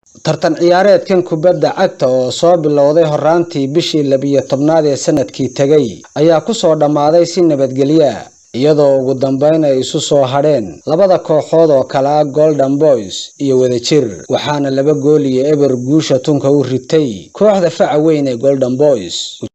tartan ciyaareedkan kubadda cagta oo soo bilowday horaantii bishii labiyo tobnaad ee sanadkii tegay ayaa ku soo dhammaaday si nabadgelya iyadoo ugu dambeyn ay isu soo hadheen labada kooxood oo kale ah golden boys iyo wadajir waxaana laba gool iyo eber guusha tunka u ritay kooxda faca weyn ee golden boys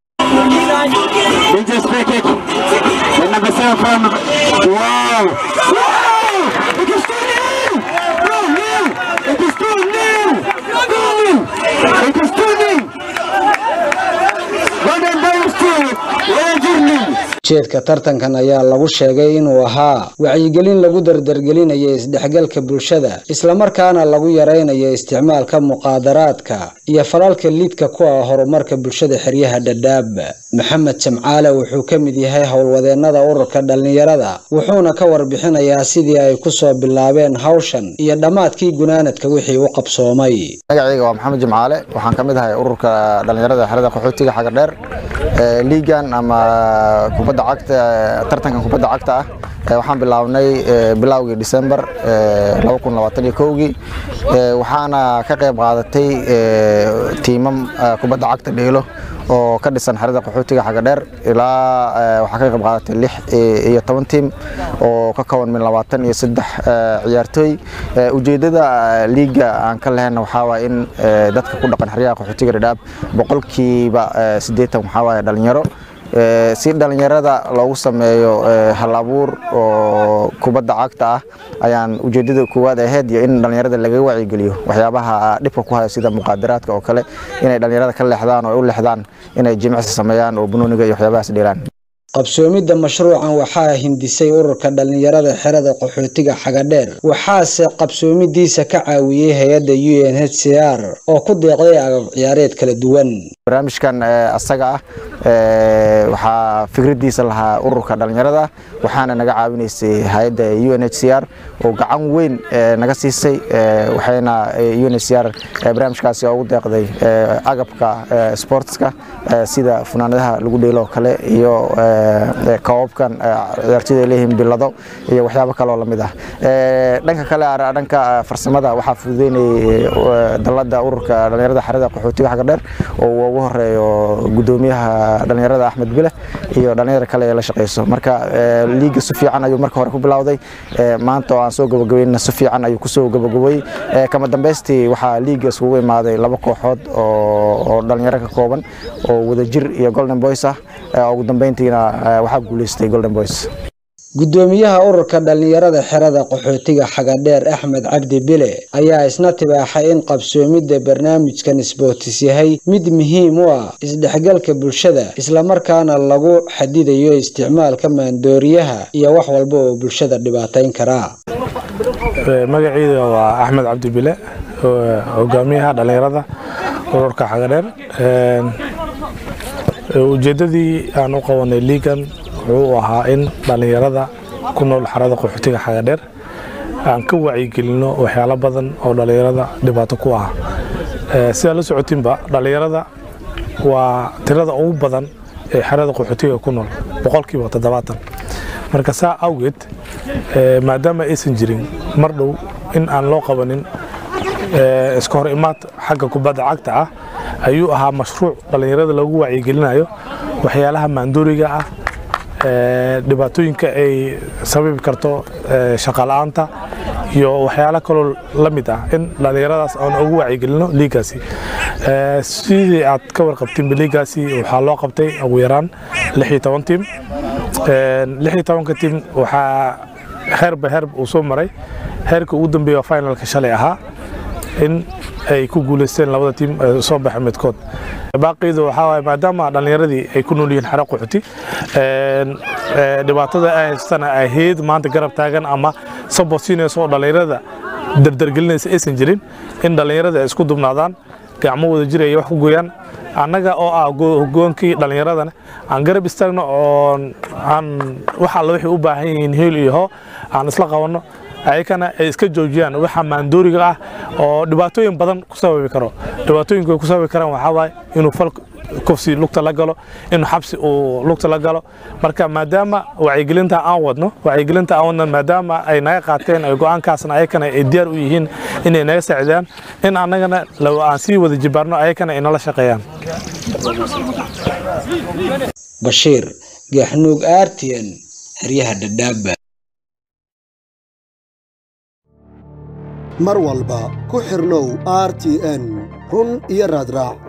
ujeedka tartankan ayaa lagu sheegay inuu ahaa wacyigelin lagu dardargelinayo isdhexgalka bulshada islamarkaana lagu yaraynayo isticmaalka muqaadaraadka iyo falalka lidka ku ah horumarka bulshada xeryaha dhadhaab maxamed jamcaale wuxuu ka mid yahay howlwadeenada ururka dhallinyarada wuxuuna ka warbixinayaa sidii ay kusoo bilaabeen hawshan iyo dhammaadkii gunaanadka wixii u qabsoomay magacayga waa maxamed jimcaale waxaan ka mid ahay ururka dhallinyarada xerada qaxootiga xagardheer liigan ama kubadda cagta tartankan kubadda cagta ah waxaan bilaabnay bilowgii December 2021gii waxaana ka qayb qaadatay tiimam kubadda cagta dheelo oo ka dhisan xerada qaxootiga xagadheer ilaa waxaa ka qayb qaadatay lix iyo toban tiim oo ka kooban min labaatan iyo saddex ciyaartooy ujeeddada liiga aan ka lehena waxaa waaya in dadka ku dhaqan xeryaha qaxootiga dhadhaab boqolkiiba siddeetan waxaa waaya dhalinyaro si dhalinyarada loogu sameeyo hal abuur oo kubadda cagta ah ayaan ujeedada koowaad ahayd iyo in dhalinyarada laga wacyigeliyo waxyaabaha dhibka ku haya sida muqaadaraadka oo kale inay dhalinyarada ka leexdaan oo ay u leexdaan inay jimicsi sameeyaan oo bunooniga iyo waxyaabahaas dheelaan qabsoomidda mashruucan waxaa hindisay ururka dhallinyarada xerada qaxootiga xagadheer waxaase qabsoomidiisa ka caawiyey hay-adda u n h c r oo ku deeqday agab ciyaareed kala duwan barnaamijkan asaga ah waxaa fikradiisa lahaa ururka dhallinyarada waxaana naga caawinaysay hay-adda u n h c r oo gacan weyn naga siisay waxayna u n h c r barnaamijkaasi ugu deeqday agabka sportska sida funaanadaha lagu dheelo oo kale iyo koobabkan ciyaartoyda ay leeyihiin bilado iyo waxyaabo kale oo lamid ah dhanka kale dhanka farsamada waxaa fududeynayay dalada ururka dhallinyarada xerada qaxootiga xagga dheer oo uu ugu horeeyo gudoomiyaha dhallinyarada axmed bile iyo dhallinyarada kale ee la shaqeyso marka liiga si fiican ayuu marka hore ku bilowday maanta oo aan soo gabagabeynna si fiican ayuu kusoo gabagabay kama dambeystii waxaa liiga isugu imaaday laba kooxood oo dhallinyaro ka kooban oo wadajir iyo golden boys ah ugu dambeyntiina waxaa guuleystay golden boys gudoomiyaha ururka dhallinyarada xerada qaxootiga xagadheer axmed cabdi bile ayaa isna tibaaxay in qabsoomidda barnaamijkan isbootis yahay mid muhiim u ah isdhexgalka bulshada islamarkaana lagu xadidayo isticmaalka maandooriyaha iyo wax walba oo bulshada dhibaatayn karaa magacayda waa axmed cabdi bile hogaamiyaha dhallinyarada ururka xagadheer ujeeddadii aan u qabanay liigan wuxuu ahaa in dhallinyarada ku nool xarada qaxootiga xagadheer aan ka wacyigelino waxyaalo badan oo dhallinyarada dhibaato ku ah sidaa la socotiinba dhallinyarada waa tirada ugu badan ee xerada qaxootiga ku nool boqolkiiba toddobaatan marka saa awgeed maadaama aysan jirin mar dhow in aan loo qabanin iska hor imaad xagga kubadda cagta ah ayuu ahaa mashruuc dhallinyarada lagu wacyigelinayo waxyaalaha maandooriga ah dhibaatooyinka ay sababi karto shaqala-aanta iyo waxyaalo kaloo la mid ah in dhallinyaradaas aan ugu wacyigelino liigaasi sidii aad ka warqabtiinba liigaasi waxaa loo qabtay ugu yaraan lix iyo toban tiim lix iyo tobanka tiim waxaa heerba heerb uu soo maray heerka ugu dambeeya finalka shalay ahaa in ay ku guuleysteen labada tiim soo baxa midkood baaqiidu waxaa waaye maadaama dhallinyaradii ay ku nool yihiin xero qaxooti dhibaatada ay haystana ahayd maanta garab taagan ama sabot siinaysa oo dhallinyarada dardargelinaysa aysan jirin in dhallinyarada ay isku dubnaadaan gacmo wada jir ay wax ku gooyaan annaga oo ah hogoonkii dhallinyaradana aan garab istaagno oo aan wax alla waxay u baahan yihiin heel iyo hoo aan isla qabanno ayakana ay iska joojiyaan waxa maandooriga ah oo dhibaatooyin badan ku sababi karo dhibaatooyinka ay ku sababi karaan waxaa waaye inuu fal kufsi lugta la galo inuu xabsi uu lugta la galo marka maadaama wacyigelinta aan wadno wacyigelinta aan wadno maadaama ay naga qaateen ay go-aankaasna ayakana ay diyaar u yihiin inay naga saacidaan in annagana aan sii wada jibaarno ayakana ay nala shaqeeyaan bashiir gaxnuug artn xeryaha dhadhaaba mar walba ku xirnow r t n run iyo raadraac